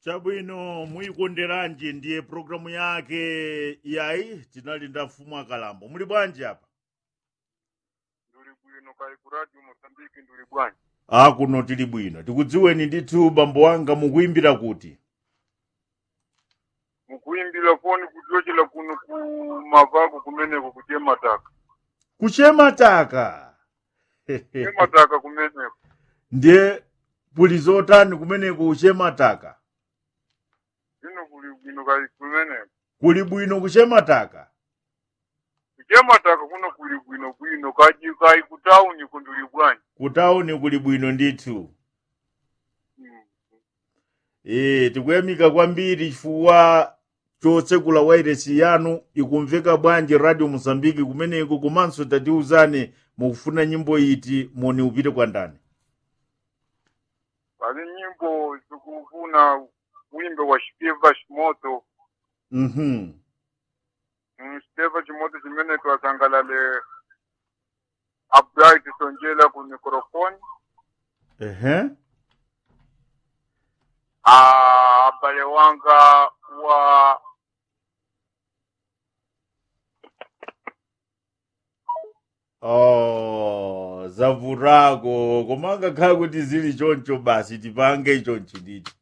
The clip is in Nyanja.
chabwino muyikonderanji ndiye programu yake yayi tinalinda mfumu akalambo muli bwanji apa nduli bwino kali ku radio mosambiki nduli bwanji a kuno tili bwino tikudziweni ndithu bambo wanga mukuyimbira kuti mukuyimbira foni kuchokera kuno ku mavako kumeneko kuche mataka kuchemataka che mataka kumeneko ndiye puli zotani kumeneko kuchemataka ino kuli bwino kali kumeneko kuli bwino kuchemataka kuche mataka kuno kuli bwino bwino kaji kai ku town ku nduli bwanji kutawuni kuli bwino ndithu Mm. e tikuyamika kwambiri chifukwa chotsekula wairesi yanu ikumveka bwanji radio mosambiki kumeneko komanso tatiuzane mukufuna nyimbo iti moni upite kwa ndani pali nyimbo zikufuna wimbe wa Steva Shimoto mhm Mm, Steva Shimoto chimene twasangalale Upright Sonjela ku microphone ehe Ah, abale wanga wa oh zavurako koma ngakhala kuti zili choncho basi tipange chonchi nditi